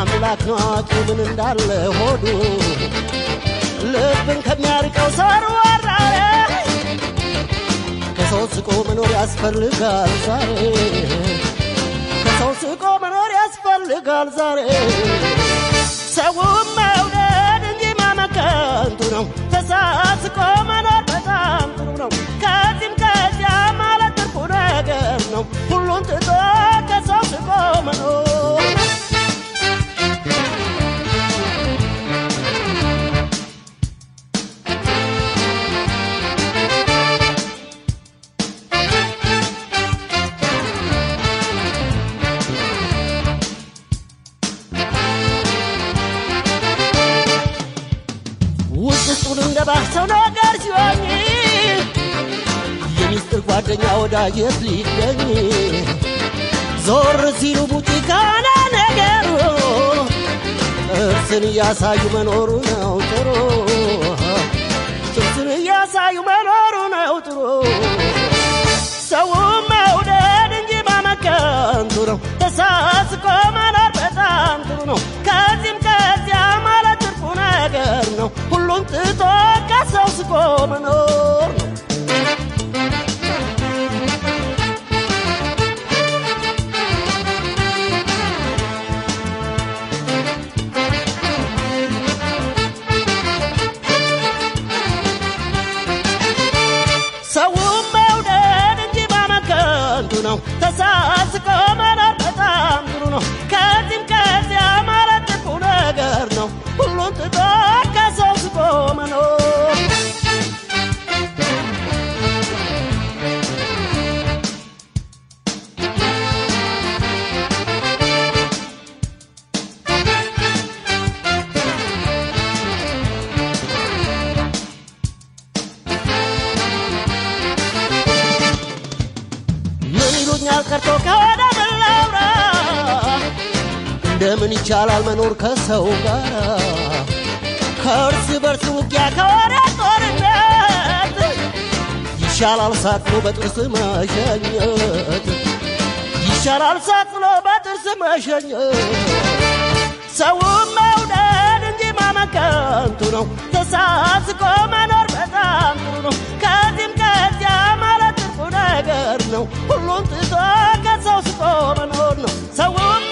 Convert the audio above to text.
አምላክ ነው አዋቂ ምን እንዳለ ሆዱ ልብን ከሚያርቀው ሰርዋራ ከሰው ስቆ መኖር ያስፈልጋል ዛሬ ከሰው ስቆ መኖር ያስፈልጋል ዛሬ ሰውም መውደድ እንጂ ማመከንቱ ነው ተሳስቆ መኖር በጣም ጥሩ ነው ከዚህም ከዚያ ማለት ትርፉ ነገር ነው ሁሉን ትቶ ከሰው ስቆ መኖር ውስጥ ውስጡን እንደ ባሰው ነገር ሲሆን የሚስጥር ጓደኛ ወዳጀት ሊገኝ ዞር ሲሉ ቡጪ ካለ ነገሩ እርስን እያሳዩ መኖሩ ነው ጥሩ ጥርስን እያሳዩ መኖሩ ነው ጥሩ ሰው መውደድ እንጂ ማመከንቱ ነው ተሳስቆ መኖር በጣም ጥሩ ነው ከዚህም ከዚያ ማለት ትርፉ ነገር ነው ሁሉም ትቶ ከሰው ስቆ መኖር ነው ሰውም መውደድ እንጂ ማመከንቱ ነው ተሳስቆ መኖር በጣም ጥሩ ነው ከዚህም ከዚያ ማለት ጥሩ ነገር ነው ሁሉን ትቶ ከሰው ስቆ መኖር ምን ይሉኛል ቀርቶ ከወደ ምን ላውራ እንደምን ይቻላል መኖር ከሰው ጋር ከእርስ በርስ ውጊያ ከወደ ጦርነት ይሻላል ሳቅሎ በጥርስ መሸኘት ይሻላል ሳቅሎ በጥርስ መሸኘት ሰውም መውደድ እንጂ ማመከንቱ ነው ተሳስቆ መኖር በጣም ጥሩ ነው ከዚህም ከዚያ ማለት ትርፉ ነገር ነው ሁሉን ትቶ ከሰው ስቆ መኖር ነው ሰውም